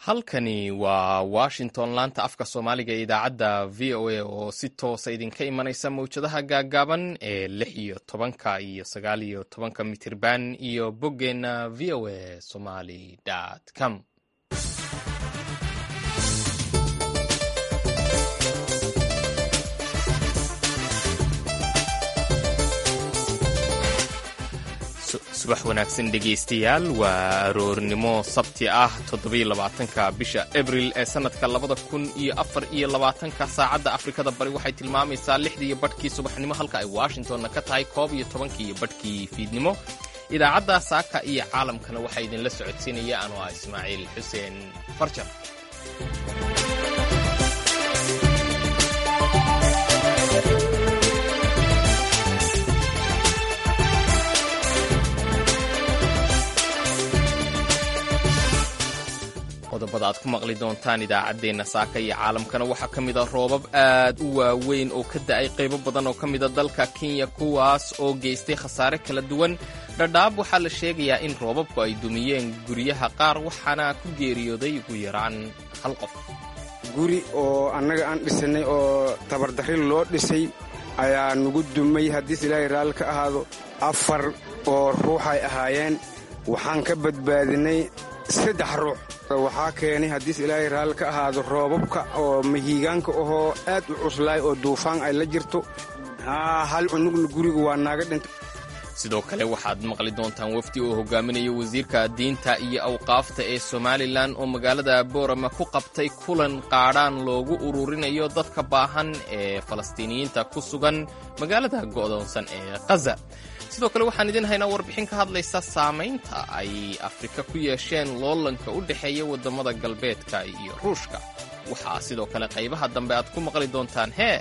halkani waa washington laanta afka soomaaliga ee idaacadda v o a oo si toosa idinka imanaysa mawjadaha gaaggaaban ee lix iyo tobanka iyo sagaal iyo tobanka mitirban iyo boggeenna v o a somali com subax wanaagsan dhegaystayaal waa aroornimo sabti ah toddobaiylabaatanka bisha abril ee sannadka labada kun iyo afar iyo labaatanka saacadda afrikada bari waxay tilmaamaysaa lixdiiyo badhkii subaxnimo halka ay washingtonna ka tahay koob iyo tobankiiyo badhkii fiidnimo idaacadda saaka iyo caalamkana waxaa idinla socodsiinaya anoo ah ismaaciil xuseen farjar qodobada aad ku maqli doontaan idaacaddeenna saaka iyo caalamkana waxaa ka mid a roobab aad u waaweyn oo ka da'ay qaybo badan oo ka mida dalka kenya kuwaas oo geystay khasaare kala duwan dhadhaab waxaa la sheegayaa in roobabku ay dumiyeen guryaha qaar waxaana ku geeriyooday ugu yaraan hal qof guri oo annaga aan dhisanay oo tabardarri loo dhisay ayaa nugu dumay haddiis ilaahay raalli ka ahaado afar oo ruuxay ahaayeen waxaan ka badbaadinay saddex ruux waxaa keenay haddiis ilaahay raalli ka ahaado roobabka oo mahiigaanka ahoo aad u cuslaay oo duufaan ay la jirto hal cunugna guriga waa naaga dhintay sidoo kale waxaad maqli doontaan wafdi oo hogaaminaya wasiirka diinta iyo awqaafta ee somalilan oo magaalada boorama ku qabtay kulan qaadhaan loogu ururinayo dadka baahan ee falastiiniyiinta ku sugan magaalada go'doonsan ee khaza sidoo kale waxaan idin haynaa warbixin ka hadlaysa saamaynta ay afrika ku yeesheen loolanka u dhexeeya waddamada galbeedka iyo ruushka waxaa sidoo kale qaybaha dambe aad ku maqli doontaan hee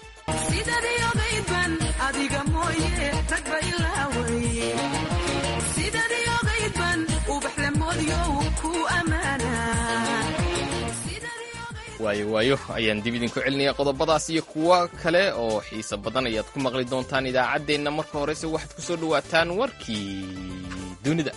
waayo waayo ayaan dib idinku celinaya qodobadaas iyo kuwo kale oo xiise badan ayaad ku maqli doontaan idaacaddeenna marka horese waxaad ku soo dhowaataan warkii dunida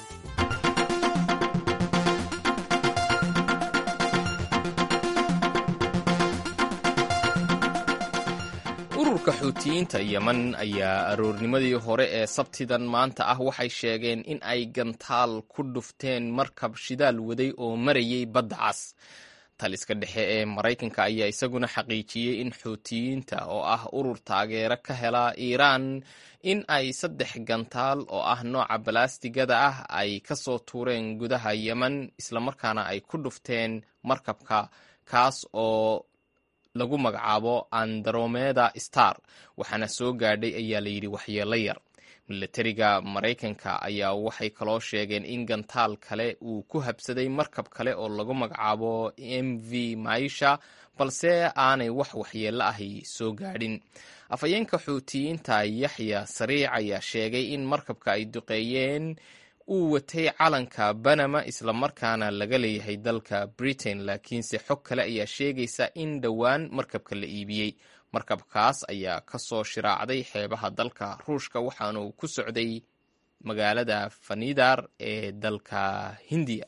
ururka xuutiyiinta yeman ayaa aroornimadii hore ee sabtidan maanta ah waxay sheegeen in ay gantaal ku dhufteen markab shidaal waday oo marayay badda cas taliska dhexe ee maraykanka ayaa isaguna xaqiijiyey in xuutiyiinta oo ah urur taageero ka hela iiraan in ay saddex gantaal oo ah nooca balaastigada ah ay ka soo tuureen gudaha yeman islamarkaana ay ku dhufteen markabka kaas oo lagu magacaabo andromeda star waxaana soo gaadhay ayaa layidhi waxyeelo yar milatariga maraykanka ayaa waxay kaloo sheegeen in gantaal kale uu ku habsaday markab kale oo lagu magacaabo m v maisha balse aanay wax waxyeello ahi soo gaadhin afhayeenka xuutiyiinta yaxya sariic ayaa sheegay in markabka ay duqeeyeen uu watay calanka banama islamarkaana laga leeyahay dalka britain laakiinse xog kale ayaa sheegaysa in dhowaan markabka la iibiyey markabkaas ayaa ka soo shiraacday xeebaha dalka ruushka waxaana uu ku socday magaalada fanidar ee dalka hindiya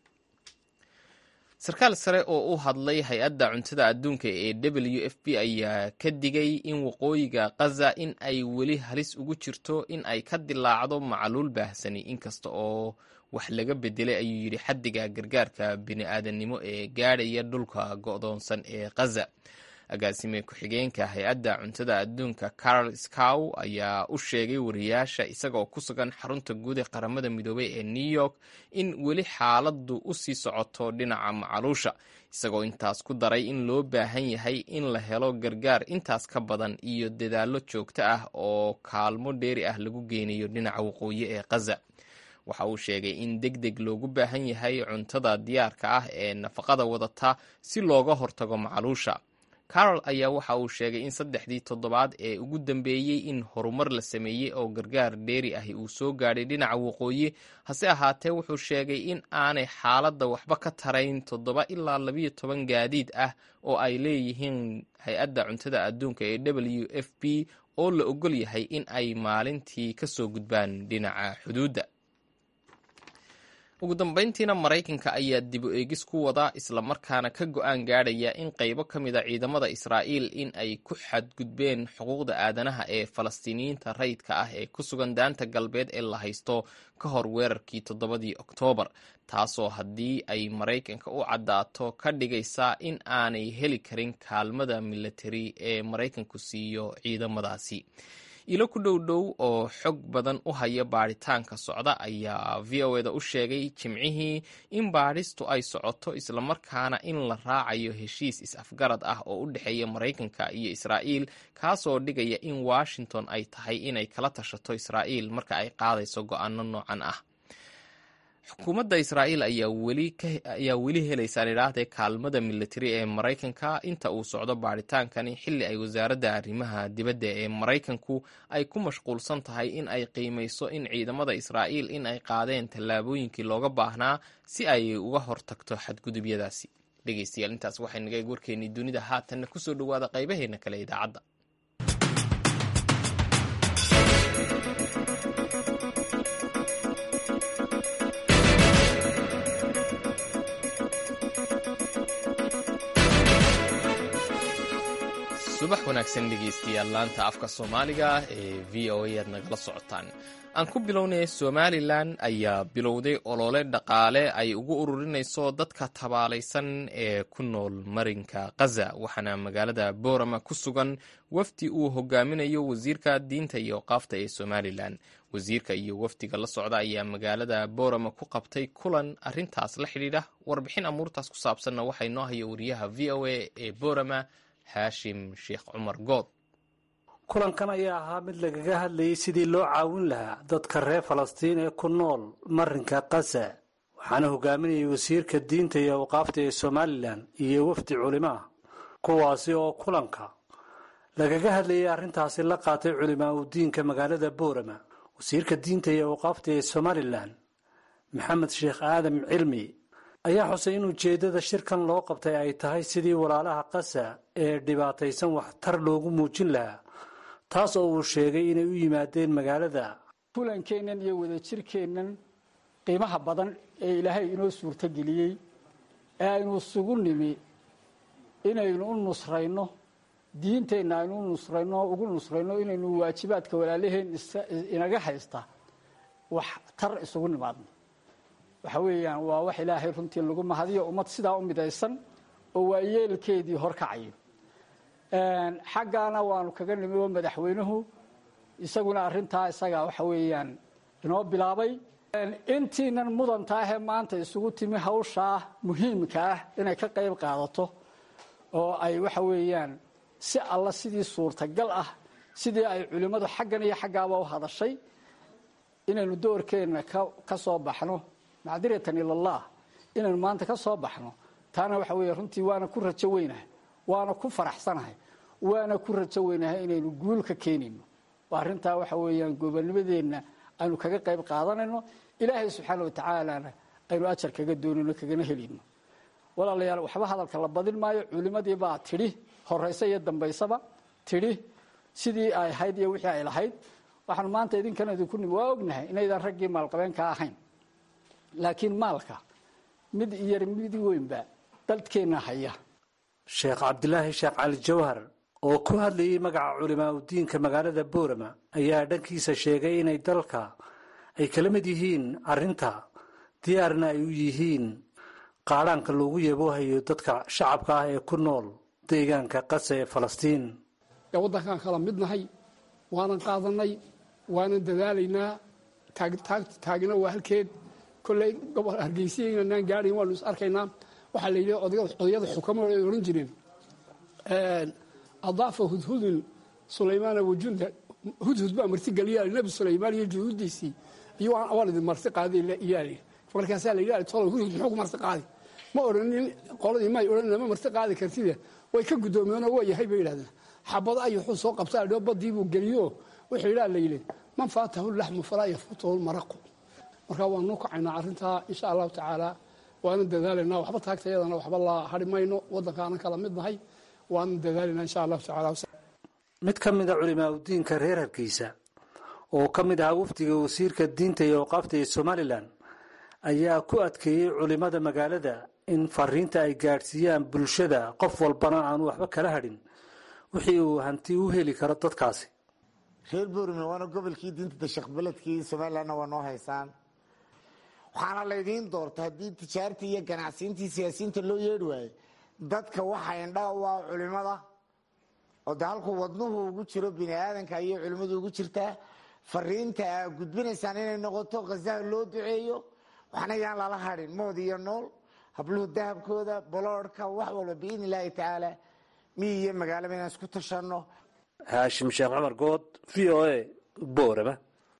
sarkaal sare oo u hadlay hay-adda cuntada adduunka ee w f b ayaa ka digay in waqooyiga khaza in ay weli halis ugu jirto in ay ka dilaacdo macluul baahsani inkasta oo wax laga bedelay ayuu yidhi xaddiga gargaarka bini-aadannimo ee gaadhaya dhulka go'doonsan ee khaza agaasime ku-xigeenka hay-adda cuntada adduunka carol scow ayaa u sheegay wariyaasha isagoo ku sugan xarunta guud ee qaramada midoobay ee new york in weli xaaladdu u sii socoto dhinaca macaluusha isagoo intaas ku daray in loo baahan yahay in la helo gargaar intaas ka badan iyo dadaallo joogto ah oo kaalmo dheeri ah lagu geynayo dhinaca waqooyi ee khaza waxa uu sheegay in deg deg loogu baahan yahay cuntada diyaarka ah ee nafaqada wadata si looga hortago macaluusha carol ayaa waxa uu sheegay in saddexdii toddobaad ee ugu dambeeyey in horumar la sameeyey oo gargaar dheeri ahi uu soo gaadhay dhinaca waqooyi hase ahaatee wuxuu sheegay in aanay xaaladda waxba ka tarayn toddoba ilaa labiyo toban gaadiid ah oo ay leeyihiin hay-adda cuntada adduunka ee w f b oo la ogol yahay in ay maalintii ka soo gudbaan dhinaca xuduudda ugu dambayntiina maraykanka ayaa dib u eegis ku wada islamarkaana ka go-aan gaadhaya in qaybo ka mid a ciidamada israa'iil in ay ku xadgudbeen xuquuqda aadanaha ee falastiiniyiinta rayidka ah ee ku sugan daanta galbeed ee la haysto ka hor weerarkii toddobadii oktoobar taasoo haddii ay maraykanka u caddaato ka dhigaysa in aanay heli karin kaalmada militari ee maraykanku siiyo ciidamadaasi ilo ku dhow dhow oo xog badan u haya baadhitaanka socda ayaa v o eda u sheegay jimcihii in baadhistu ay socoto islamarkaana in la raacayo heshiis is-afgarad ah oo u dhexeeya maraykanka iyo israa'iil kaasoo dhigaya in washington ay tahay inay kala tashato israa'iil marka ay qaadayso go-aano noocan ah xukuumadda israa'iil ayaa weli helaysaan idhaahdee kaalmada militari ee maraykanka inta uu socdo baadhitaankani xilli ay wasaaradda arrimaha dibadda ee maraykanku ay ku mashquulsan tahay in ay qiimayso in ciidamada israa'iil in ay qaadeen tallaabooyinkii looga baahnaa si ay uga hortagto xadgudubyadaasi dhegeystayaal intaas waxay naga eeg warkeennii dunida haatanna kusoo dhowaada qaybaheena kale idaacadda subax wanaagsan dhegeystayaal laanta afka soomaaliga ee v o a aad nagala socotaan aan ku bilownay somalilan ayaa bilowday olole dhaqaale ay ugu ururinayso dadka tabaalaysan ee ku nool marinka khaza waxaana magaalada boorama ku sugan wafdi uu hogaaminayo wasiirka diinta iyo qaafta ee somalilan wasiirka iyo wafdiga la socda ayaa magaalada boorama ku qabtay kulan arintaas la xidhiidha warbixin amuurtaas ku saabsanna waxaa inoo haya wariyaha v o a ee boorama xaashim sheekh cumar good kulankan ayaa ahaa mid lagaga hadlayay sidii loo caawin lahaa dadka reer falastiin ee ku nool marinka khaza waxaana hogaaminayay wasiirka diinta iyo awqaafta ee somalilan iyo wafdi culimo ah kuwaasi oo kulanka lagaga hadlayay arrintaasi la qaatay culimaa u diinka magaalada boorama wasiirka diinta iyo awqaafta ee somalilan maxamed sheekh aadam cilmi ayaa xusay in ujeeddada shirkan loo qabtay ay tahay sidii walaalaha kasa ee dhibaataysan waxtar loogu muujin lahaa taas oo uu sheegay inay u yimaadeen magaalada kulankeennan iyo wadajirkeennan qiimaha badan ee ilaahay inoo suurtogeliyey ee aynu isugu nimi inaynu u nusrayno diinteenna aynu u nusrayno ugu nusrayno inaynu waajibaadka walaalaheen inaga haysta wax tar isugu nimaadno waxa weeyaan waa wax ilaahay runtii lagu mahadiyo ummad sidaa u midaysan oo waa yeelkeedii horkacayo xaggaana waanu kaga nimi oo madaxweynuhu isaguna arrintaa isagaa waxa weeyaan inoo bilaabay intiinan mudanta ahee maanta isugu timi hawshaa muhiimka ah inay ka qayb qaadato oo ay waxa weeyaan si alla sidii suurtagal ah sidii ay culimmadu xaggan iyo xaggaaba u hadashay inaynu doorkeenna ka soo baxno macdiratan ilallah inaynu maanta ka soo baxno taana waxa weeye runtii waana ku rajo weynahay waana ku faraxsanahay waana ku rajo weynahay inaynu guul ka keenayno oo arrintaa waxa weeyaan gobonimadeenna aynu kaga qayb qaadanayno ilaahay subxaana watacaalana aynu ajar kaga doonayno kagana helayno walaalayaal waxba hadalka la badin maayo culimadii baa tidhi horaysa iyo dambaysaba tidhi sidii ay ahayd iyo wixii ay lahayd waxaanu maanta idinkana idinku nimi waa ognahay inaydan raggii maalqabeenka ahayn laakiin maalka mid yar mid weynba dadkeenna haya sheekh cabdilaahi sheekh cali jawhar oo ku hadlayay magaca culimaa udiinka magaalada boorama ayaa dhankiisa sheegay inay dalka ay kala mid yihiin arrinta diyaarna ay u yihiin qaadhaanka loogu yaboohayo dadka shacabka ah ee ku nool deegaanka qasa ee falastiin ee waddankaan kala midnahay waanan qaadanay waanan dadaalaynaa taagina waa halkeed kolley gobol hargeysiyaynanaan gaadhayn waanu is arkaynaa waxaa la yidhi odayada xukamada ay odhan jireen adaafa hudhudun sulaymaana wajunda hudhud baa marti geliyaa nebi sulaymaan iyo juhuuddiisii iyo waan idin marti qaaday iyaali markaasaa la yidhi tolo hudhud muxuu ku marti qaadi ma odhanin qoladii may odhan ma marti qaadi kartide way ka guddoomiyeenoo waa yahay bay yidhahdeen xabado ay wuxuu soo qabtaa dhoo badii buu geliyo wuxuu yidhaa la yidhi man faatahu laxmu falaa yafuutahu lmaraqu markaa waanu kacaynaa arrintaa insha allahu tacaala waanan dadaalaynaa waxba taagtayadana waxba la hari mayno waddankaanan kala mid nahay waanan dadaalaynaa insha allahu tacaala mid ka mid a culimaa udiinka reer hargeysa oo ka mid ahaa wafdiga wasiirka diinta iyo awqaafta ee somalilan ayaa ku adkeeyey culimmada magaalada in fariinta ay gaadhsiiyaan bulshada qof walbana aanu waxba kala hadhin wixii uu hanti u heli karo dadkaasi reer boorime waana gobolkii diinta dashaqbeledkii somalilanna waa noo haysaan waxaana laydiin doorta haddii tijaartii iyo ganacsiintii siyaasiyiinta loo yeedhi waaye dadka waxaa indhaa u ah culimada oo de halkuu wadnuhu ugu jiro bini aadanka ayay culimmadu ugu jirtaa fariinta aa gudbinaysaan inay noqoto khazaha loo duceeyo waxna yaan lala hadhin mood iyo nool habluhu dahabkooda boloodhka wax walba biidni illaahi tacaala miyi iyo magaalaba inaan isku tashanno haashim sheekh cumar good v o a boorama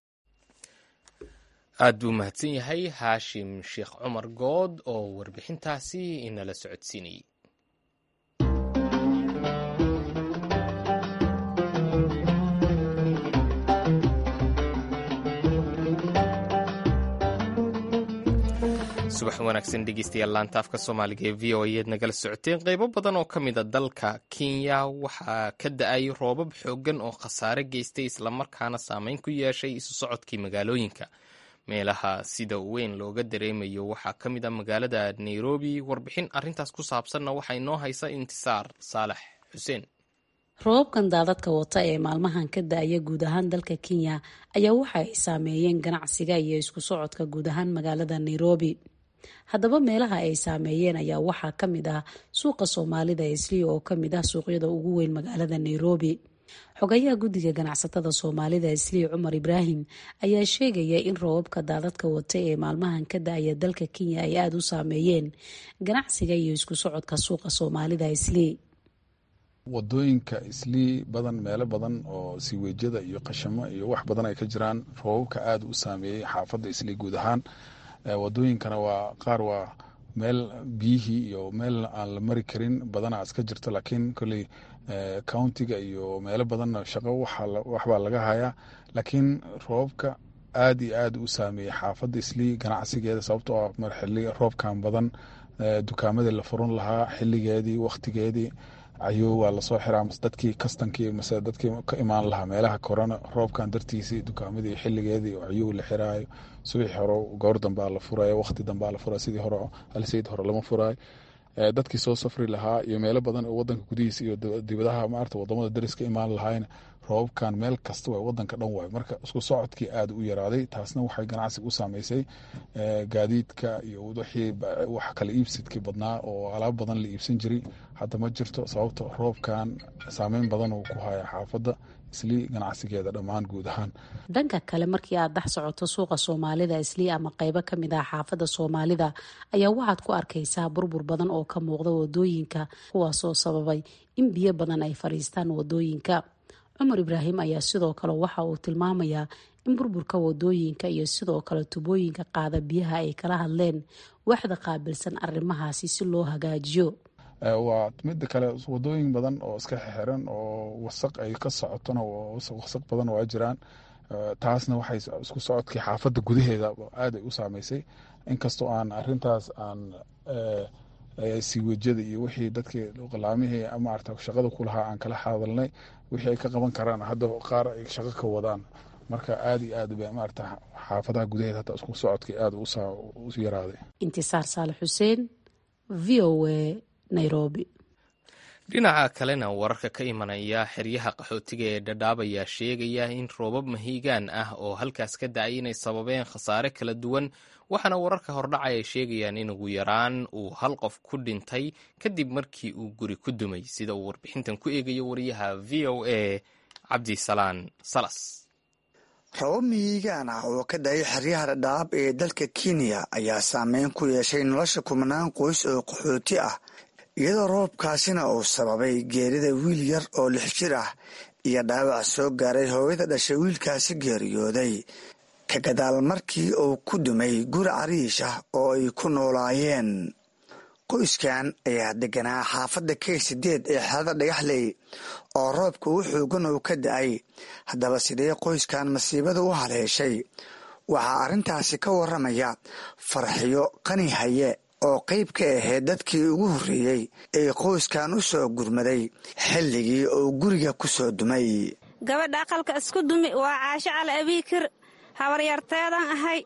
aad buu mahadsan yahay haashim sheekh cumar good oo warbixintaasi inala socodsiinayay subax wanaagsan dhegeystayaal laanta afka soomaaliga ee v o ayaad nagala socoteen qeybo badan oo ka mid a dalka kenya waxaa ka da-ay roobab xooggan oo khasaare geystay islamarkaana saameyn ku yeeshay isu socodkii magaalooyinka meelaha sida weyn looga dareemayo waxaa ka mid a magaalada nairobi warbixin arintaas ku saabsanna waxaa inoo haysa intisaar saalax xuseen roobabkan daadadka wata ee maalmahan ka da-aya guud ahaan dalka kenya ayaa waxa ay saameeyeen ganacsiga iyo isku socodka guud ahaan magaalada nairobi haddaba meelaha ay saameeyeen ayaa waxaa ka mid ah suuqa soomaalida isliya oo ka mid ah suuqyada ugu weyn magaalada nairobi xogayaha guddiga ganacsatada soomaalida isliya cumar ibraahim ayaa sheegaya in roobabka daadadka wata ee maalmahan ka da-aya dalka kenya ay aada u saameeyeen ganacsiga iyo isku socodka suuqa soomaalida islii wadooyinka islii badan meelo badan oo siiweejyada iyo qashamo iyo wax badan ay ka jiraan roobabka aada u saameeyey xaafadda islii guud ahaan wadooyinkana waa qaar waa meel biyihii iyo meel aan la mari karin badana iska jirto laakiin koley countiga iyo meelo badanna shaqo waxbaa laga hayaa laakiin roobabka aad iyo aad u saameeyey xaafadda islii ganacsigeeda sababtoo ah mar xili roobkan badan dukaamadii la furan lahaa xiligeedii wakhtigeedii ayuu waa lasoo xiraa mase dadkii kastankii mase dadkii ka imaan lahaa meelaha korona roobkan dartiisii dukaamadii xiligeedii ayuu la xiraayo subaxii hore goor dambaa la furayo waqti dambaa la furaya sidii hore alsayd hore lama furaayo dadkii soo safri lahaa iyo meelo badan oo wadanka gudihiisa iyo dibadaha maarata wadamada daris ka imaan lahaayna roobabkan meel kasta waay wadanka dhan waay marka isku socodkii aada u yaraaday taasna waxay ganacsiga u saameysay gaadiidka iyo wixii wax kala iibsidkii badnaa oo alaab badan la iibsan jiray hadda ma jirto sababto roobkan saameyn badan uu ku haya xaafadda islii ganacsigeeda dhammaan guud ahaan dhanka kale markii aad dhex socoto suuqa soomaalida islii ama qeybo ka mid ah xaafadda soomaalida ayaa waxaad ku arkaysaa burbur badan oo ka muuqda wadooyinka kuwaasoo sababay in biyo badan ay fadhiistaan wadooyinka cumar ibraahim ayaa sidoo kale waxa uu tilmaamayaa in burburka wadooyinka iyo sidoo kale tubooyinka qaada biyaha ay kala hadleen waxda qaabilsan arrimahaasi si loo hagaajiyo waa midda kale wadooyin badan oo iska xiran oo wasaq ay ka socotona wasaq badan waa jiraan taasna waxay isku socodkii xaafadda gudaheeda aad ay u saameysay inkastoo aan arintaas aan siiwejyada iyo wixii dadkii qalaamihii maarata shaqada ku lahaa aan kala hadalnay wixii ay ka qaban karaan hadda qaar ay shaqo ka wadaan marka aad iyo aad ba maarata xaafadaha gudaheeda hata isku socodkii aad u yaraaday intisaar saale xuseen v o a nairobi dhinaca kalena wararka ka imanaya xeryaha qaxootiga ee dhadhaab ayaa sheegaya in roobab mahiigaan ah oo halkaas ka da-ay inay sababeen khasaare kala duwan waxaana wararka hordhacay ay sheegayaan in ugu yaraan uu hal qof ku dhintay kadib markii uu guri ku dumay sida uu warbixintan ku eegayo wariyaha v o a cabdisalaan salas roobab mihiigaan ah oo ka da-ay xeryaha dhadhaab ee dalka kenya ayaa saameyn ku yeeshay nolosha kumanaan qoys oo qaxooti ah iyadoo roobkaasina uu sababay geerida wiil yar oo lix jir ah iyo dhaawac soo gaaray hooyada dhashay wiilkaasi geeriyooday ka gadaal markii uu ku dumay guri cariish ah oo ay ku noolaayeen qoyskan ayaa deganaa xaafadda k sideed ee xerada dhagaxley oo roobka u xoogan uu ka da-ay haddaba sidee qoyskan masiibada u haleeshay waxaa arrintaasi ka waramaya farxiyo qani haye oo qayb ka ahayd dadkii ugu horreeyey ee qoyskan u soo gurmaday xilligii uu guriga ku soo dumay gabadha aqalka isku dumi waa caasho cali abiikir habaryarteedan ahay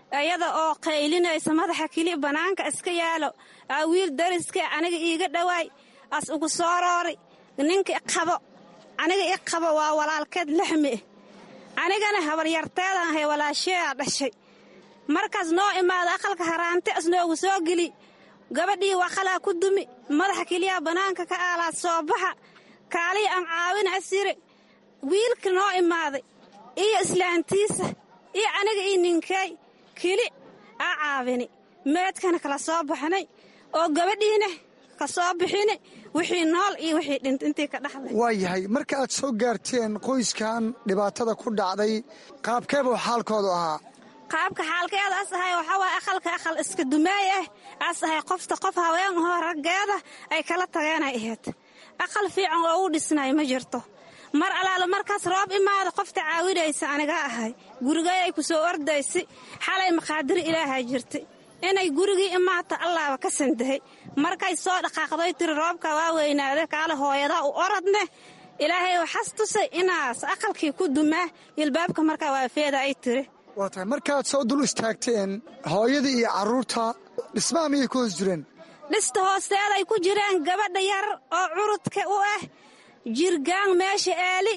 iyada oo qaylinaysa madaxa keli bannaanka iska yaalo aa wiil dariska aniga iiga dhowaay as ugu soo roori ninka qabo aniga i qabo waa walaalkeed laxmi ah anigana habaryarteedan ahay walaasheedaa dhashay markaas noo imaada aqalka haraante as noogu soo geli gabadhii waqalaa ku dumi madaxa keliyaa bannaanka ka aalaad soo baxa kaaliya aan caawina asire wiilka noo imaaday iyo islaantiisa iyo aniga io ninkeey keli aa caawini meedkana kala soo baxnay oo gabadhiina ka soo bixini wixii nool iyo wixii dhint intii ka dhaxlay waa yahay marka aad soo gaarteen qoyskan dhibaatada ku dhacday qaabkeebuu xaalkoodu ahaa qaabka xaalkeeda as ahay waxaa waaya aqalka aqal iska dumeey ah as ahay qofta qof haween ahoo raggeeda ay kala tageenay ahayd aqal fiican oo u dhisnay ma jirto mar alaala markaas roob imaada qofta caawinaysa anigaa ahay gurigay ay ku soo ordaysa xalay maqaadiri ilaahay jirtay inay gurigii imaata allaaba ka sandahay markay soo dhaqaaqday tiri roobka waa weynaaday kaale hooyadaa u oradne ilaahay waxas tusay inaas aqalkii ku dumaa ilbaabka markaa waafeeda ay tiri waa tahay markaad soo dul istaagteen hooyadii iyo carruurta dhismaha miyay ku hoos jireen dhista hoosteeday ku jireen gabadha yar oo curudka u ah jirgaan meesha eeli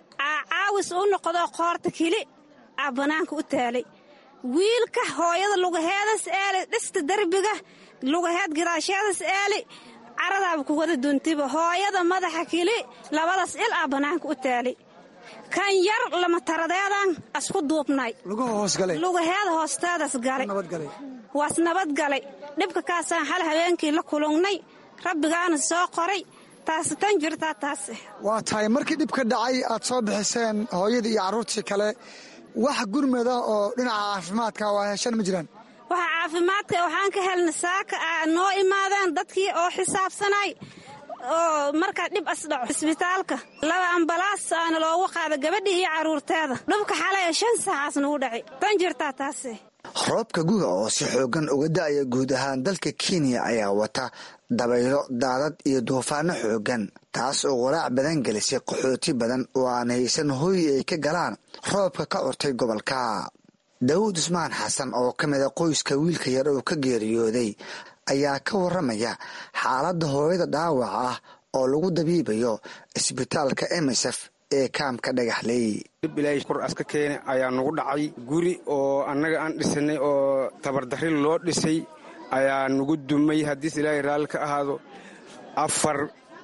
caawis u noqdo qoorta keli aa bannaanka u taalay wiilka hooyada lugaheedas eeli dhista derbiga lugaheed gadaasheedas eeli caradaaba ku wada duntiba hooyada madaxa keli labadaas il aa bannaanka u taalay kan yar lama taradeedan asku duubnay lugaheeda hoosteedas galay waas nabadgalay dhibka kaasaan hal habeenkii la kulungnay rabbigaana soo qoray taas tan jirtaa taas waa tahay markii dhibka dhacay aad soo bixiseen hooyadii iyo carruurtii kale wax gurmada oo dhinaca caafimaadka waa heshan ma jiraan waxa caafimaadka waxaan ka helna saaka a noo imaadeen dadkii oo xisaabsanay oo markaa dhib asdhaco isbitaalka laba ambalaas aana loogu qaada gabadhii iyo carruurteeda dhubka xalay shan saacaas nagu dhacay tan jirtaa taase roobka guga oo si xoogan uga da'aya guud ahaan dalka kenya ayaa wata dabaylo daadad iyo duufaano xoogan taas oo walaac badan gelisay qaxooti badan oo aan haysan hooyi ay ka galaan roobka ka curtay gobolka daawud usmaan xasan oo ka mida qoyska wiilka yar oo ka geeriyooday ayaa ka waramaya xaaladda hooyada dhaawac ah oo lagu dabiibayo isbitaalka emisef ee kaamka dhagaxley dhib ilaahay kor aska keene ayaa nagu dhacay guri oo annaga aan dhisanay oo tabardarri loo dhisay ayaa nagu dumay haddiis ilaahay raalli ka ahaado afar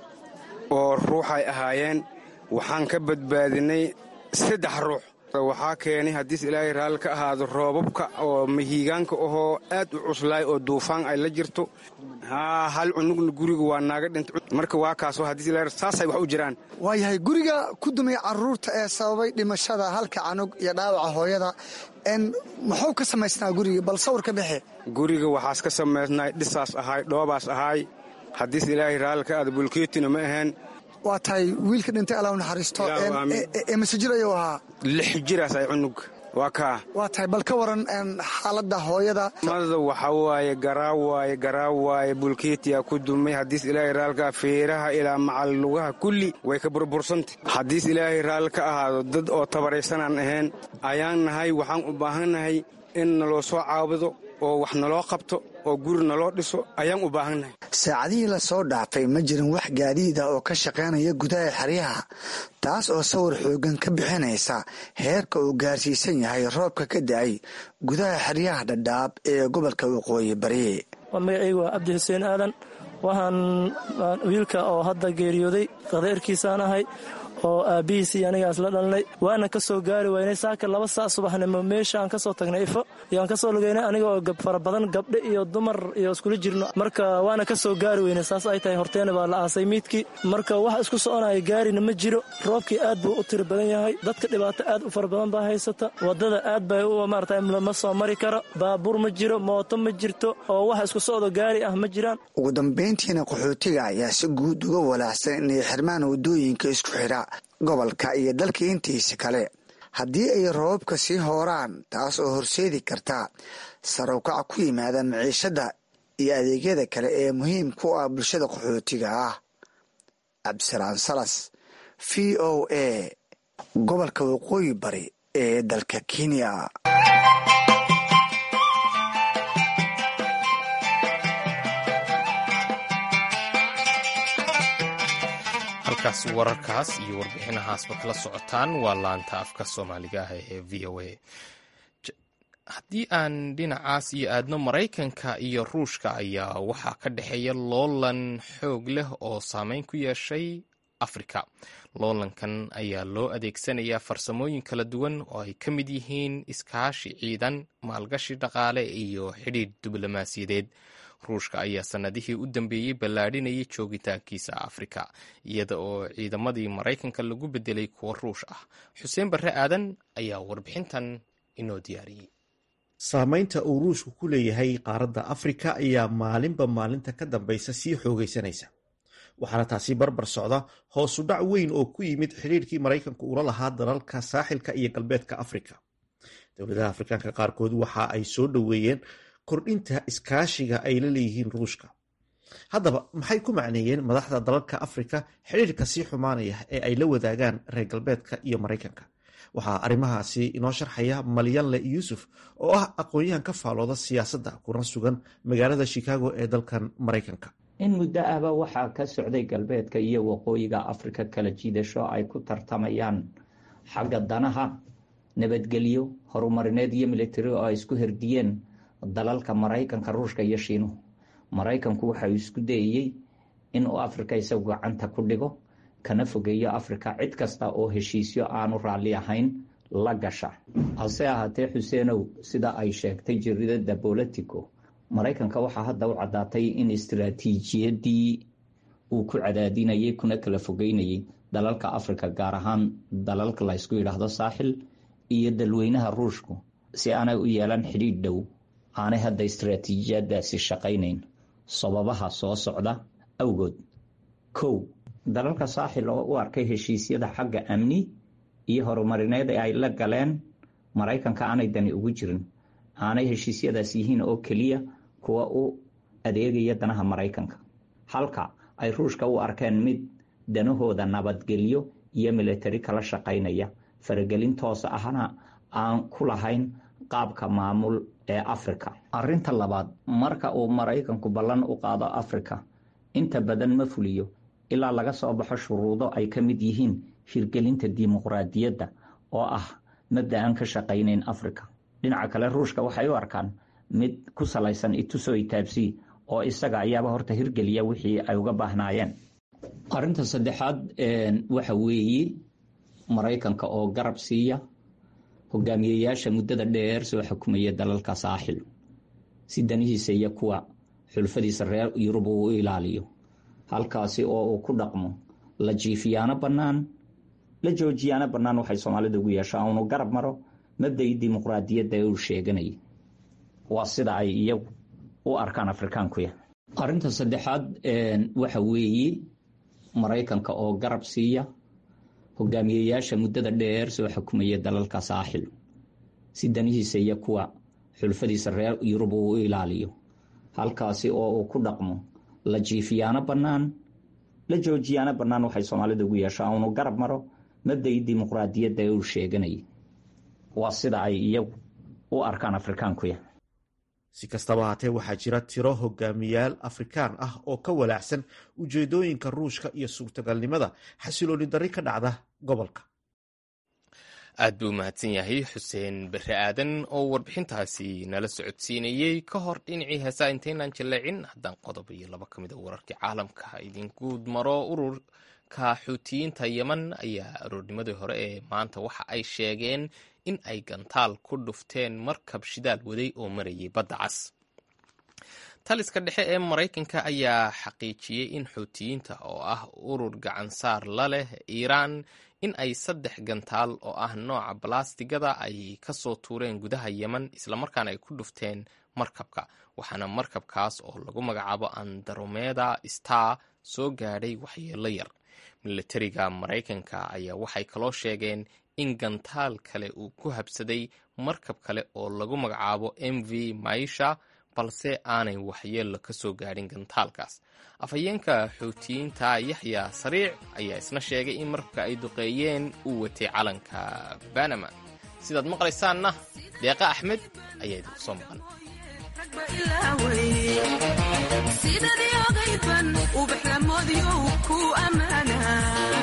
oo ruuxay ahaayeen waxaan ka badbaadinay saddex ruux waxaa keenay haddiis ilaahay raalli ka ahaado roobabka oo mahiigaanka ahoo aad u cuslaay oo duufaan ay la jirto haa hal cunugna guriga waa naaga dhintay marka waa kaasoo haddiis ilaahay saasay wax u jiraan waayahay guriga ku dumay carruurta ee sababay dhimashada halka canug iyo dhaawaca hooyada n muxuu ka samaysnaa guriga bal sawir ka bixe guriga waxaas ka samaysnay dhisaas ahaay dhoobaas ahaay haddiis ilaahay raalli ka ahaado bulkeetina ma aheen waa tahay wiilka dhintay alla u naxariisto ee masajir ayuu ahaa lix jiraas ay cunug waa kaa waa tahay bal ka waran xaaladda hooyada mada waxa waaye garaa waaye garaa waaye bulkeetiyaa ku dumay haddiis ilaahay raalkaa feeraha ilaa macal lugaha kulli way ka burbursantay haddiis ilaahay raalli ka ahaado dad oo tabaraysanaan ahayn ayaan nahay waxaan u baahannahay in naloo soo caabudo oo wax naloo qabto oo guri naloo dhiso ayaan u baahannahay saacadihii lasoo dhaafay ma jirin wax gaadiida oo ka shaqaynaya gudaha xeryaha taas oo sawir xoogan ka bixinaysa heerka uu gaarsiisan yahay roobka ka da'ay gudaha xeryaha dhadhaab ee gobolka waqooyi bari magacaygu waa cabdi xuseen aadan waxaan wiilka oo hadda geeriyooday qadeerkiisaan ahay oo aabbihiisii anigaas la dhalnay waana ka soo gaari waynay saaka laba saa subaxnimo meesha aan ka soo tagnay ifo iyoaan ka soo lugaynay aniga oo fara badan gabdho iyo dumar iyo iskula jirno marka waana ka soo gaari weynay saas ay tahay horteena baa la aasay miidkii marka wax isku soconaya gaarina ma jiro roobkii aad buu u tiri badan yahay dadka dhibaato aad u fara badan baa haysata wadada aad bay u maarata lama soo mari karo baabuur ma jiro mooto ma jirto oo wax isku socdo gaari ah ma jiraan ugu dambayntiina qaxootiga ayaa si guud uga walaacsan inay xirmaan waddooyinka isku xidha gobolka iyo dalka intiisa kale haddii ay roobabka sii hooraan taas oo horseedi karta sarowkac ku yimaada maciishadda iyo adeegyada kale ee muhiim ku ah bulshada qaxootiga ah cabdisalaan salas v o a gobolka waqooyi bari ee dalka kenya halkaas wararkaas iyo warbixinahaasba kala socotaan waa laanta afka soomaaliga ah ee v o a haddii aan dhinacaas iyo aadno maraykanka iyo ruushka ayaa waxaa ka dhexeeya loolan xoog leh oo saameyn ku yeeshay afrika loolankan ayaa loo adeegsanayaa farsamooyin kala duwan oo ay ka mid yihiin iskaashi ciidan maalgashi dhaqaale iyo xidhiidh diblomaasiyadeed ruushka ayaa sannadihii u dambeeyey ballaadhinayay joogitaankiisa afrika iyada oo ciidamadii maraykanka lagu bedelay kuwa ruush ah xuseen barre aadan ayaa warbixintan inoo diyaariyey saamaynta uu ruushku ku leeyahay qaaradda afrika ayaa maalinba maalinta ka dambaysa sii xoogaysanaysa waxaana taasi barbar socda hoosu dhac weyn oo ku yimid xidhiirkii maraykanku ula lahaa dalalka saaxilka iyo galbeedka afrika dowladaha afrikaanka qaarkood waxa ay soo dhoweeyeen kordhinta iskaashiga ay la leeyihiin ruushka haddaba maxay ku macneeyeen madaxda dalalka afrika xidhiirka sii xumaanaya ee ay la wadaagaan reer galbeedka iyo maraykanka waxaa arrimahaasi inoo sharxaya malyanle yuusuf oo ah aqoon-yahan ka faalooda siyaasadda kuna sugan magaalada chicago ee dalkan maraykanka in muddo ahba waxaa ka socday galbeedka iyo waqooyiga afrika kala jiidasho ay ku tartamayaan xagga danaha nabadgelyo horumarineed iyo militari oo ay isku herdiyeen dalalka maraykanka ruushka iyo shiinuhu maraykanku waxa uu isku dayayey inuu afrika isagu gacanta ku dhigo kana fogeeyo afrika cid kasta oo heshiisyo aanu raalli ahayn la gasha hase ahaatee xuseenow sida ay sheegtay jaridada bolitico maraykanka waxaa hadda u caddaatay in istiraatiijiyadii uu ku cadaadinayay kuna kala fogeynayay dalalka afrika gaar ahaan dalalka laysku yidhaahdo saaxil iyo dalweynaha ruushku si aanay u yeelan xidhiidh dhow aanay hadda istiraatiijiyadaasi shaqaynayn sababaha soo socda awgood kow dalalka saaxil oo u arkay heshiisyada xagga amni iyo horumarineed ee ay la galeen maraykanka aanay dani ugu jirin aanay heshiisyadaas yihiin oo keliya kuwa u adeegaya danaha maraykanka halka ay ruushka u arkeen mid danahooda nabadgelyo iyo militari kala shaqaynaya faragelin toos ahna aan ku lahayn qaabka maamul ee afrika arinta labaad marka uu maraykanku ballan u qaado afrika inta badan ma fuliyo ilaa laga soo baxo shuruudo ay ka mid yihiin hirgelinta dimuqraadiyadda oo ah mabda aan ka shaqaynayn afrika dhinaca kale ruushka waxay u arkaan mid ku salaysan ituso itaabsi oo isaga ayaaba horta hirgeliya wixii ay uga baahnaayeen arinta saddexaad waxa weeye maraykanka oo garab siiya hogaamiyeyaasha muddada dheer soo xukumaya dalalka saaxil si danihiisa iyo kuwa xulfadiisa reer yurub uu u ilaaliyo halkaasi oo uu ku dhaqmo la jiifiyaano bannaan la joojiyaano bannaan waxay soomaalida ugu yeeshaa unu garab maro mabdai dimuqraadiyadda ee uu sheeganayay waa sida ay iyagu u arkaan afrikaankuya arinta saddexaad waxa weeye maraykanka oo garab siiya hogaamiyeyaasha muddada dheer soo xukumaya dalalka saaxil si danihiisa iyo kuwa xulfadiisa reer yurub uu u ilaaliyo halkaasi oo uu ku dhaqmo la jiifiyaano bannaan la joojiyaano bannaan waxay soomaalida ugu yeeshaa unu garab maro mabdai dimuqraadiyadda ee uu sheeganayay waa sida ay iyagu u arkaan afrikaankuya si kastaba haatee waxaa jira tiro hogaamiyaal afrikaan ah oo ka walaacsan ujeedooyinka ruushka iyo suurtagalnimada xasilooni darri ka dhacda gobolka aad buu mahadsan yahay xuseen bere aadan oo warbixintaasi nala socodsiinayey ka hor dhinacii heesaa intaynaan jaleecin haddaan qodob iyo laba ka mid a wararkii caalamka idinguud maro ururka xuutiyiinta yeman ayaa aroornimadii hore ee maanta waxa ay sheegeen in ay gantaal ku dhufteen markab shidaal waday oo marayay badda cas taliska dhexe ee maraykanka ayaa xaqiijiyey in xuutiyiinta oo ah urur gacansaar la leh iiraan in ay saddex gantaal oo ah nooca balastigada ay ka soo tuureen gudaha yeman islamarkaana ay ku dhufteen markabka waxaana markabkaas oo lagu magacaabo andaromeda star soo gaadhay waxyeello yar milatariga maraykanka ayaa waxay kaloo sheegeen in gantaal kale uu ku habsaday markab kale oo lagu magacaabo m v maisha balse aanay waxyeello ka soo gaadhin gantaalkaas afhayeenka xuutiyiinta yaxya sariic ayaa isna sheegay in markabka ay duqeeyeen uu watay calanka banama sidaad maqlaysaanna deeqa axmed ayaa idinku soo maqan sidadii ogayban ubaxlamoodyo ku ammaana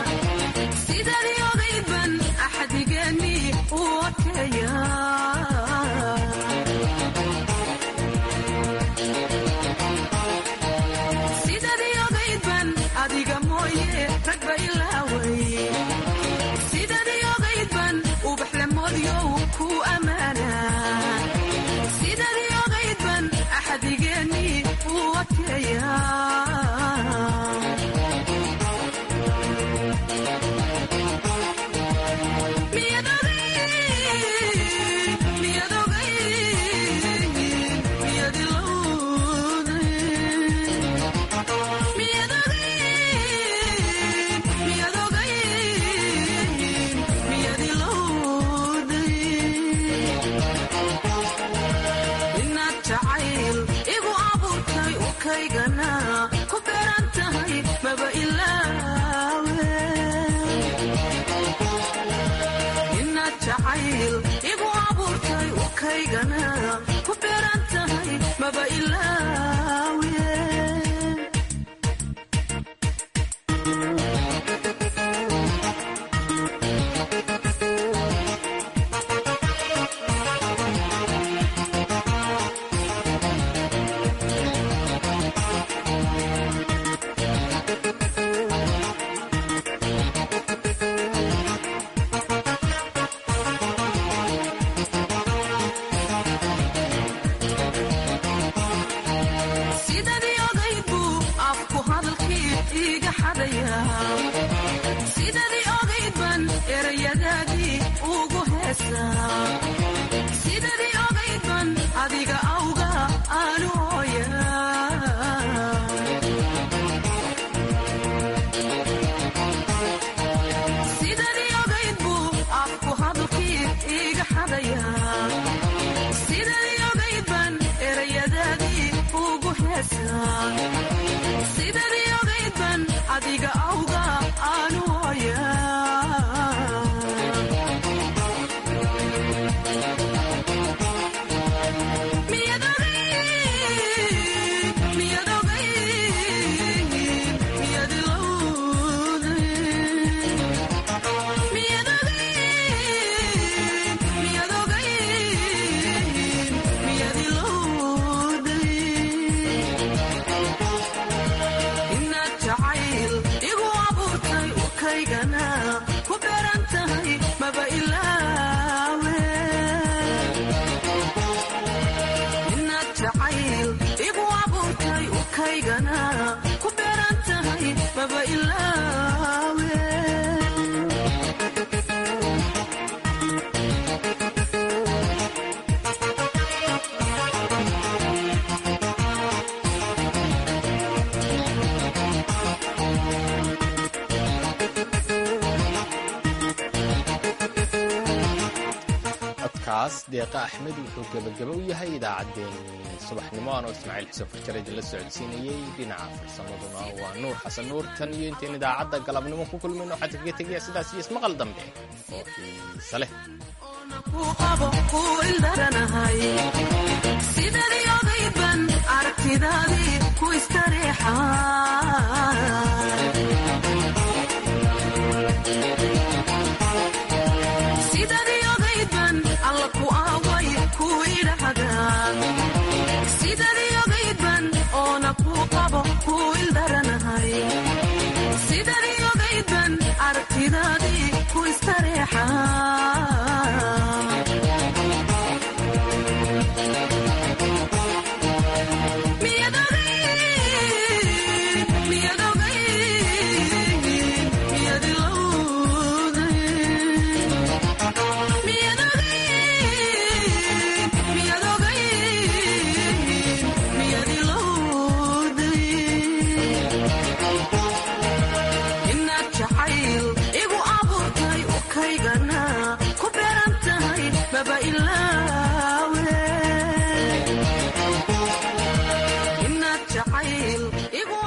ukaygana ku beeran tahay maba ilaawe inaad jacayl igu abuurtay ukaygana ku beeran tahay maba ilaawe sidadii ogayd buu afku hadalkii iiga xadaya sidadii ogayd ban erayadaadii ugu heesaa sidadii ogayd ban adiga awga aanu hooyaa sidadii ogayd buu afku hadalkii iiga xadaya sidadii ogayd ban erayadaadii ugu heesaa sidadii ogayd ban adiga awga aanu hooyaa Miyad ogayd, miyad ogayd, miyad ilowday. Miyad ogayd, miyad ogayd, miyad ilowday. inaad jacayl igu abuurtay ukaygana ku beeran tahay maba ilaawe inaad jacayl igu abuurtay ukaygana ku beeran tahay maba ilaawe codkaas deeqa axmed wuxuu gebagaba u yahay idaacaddeenii subaxnimo anoo ismaaciil xuseen farjareed la socodsiinayey dhinaca farsamaduna waa nuur xasan nuur tan iyo intayn idaacadda galabnimo ku kulmayno waxaa kaga tegaya sidaas iyo ismaqal dambe oo xiise leh ku qabo ku ildaranahay sidadii ogayd ban aragtidaadii ku istareexa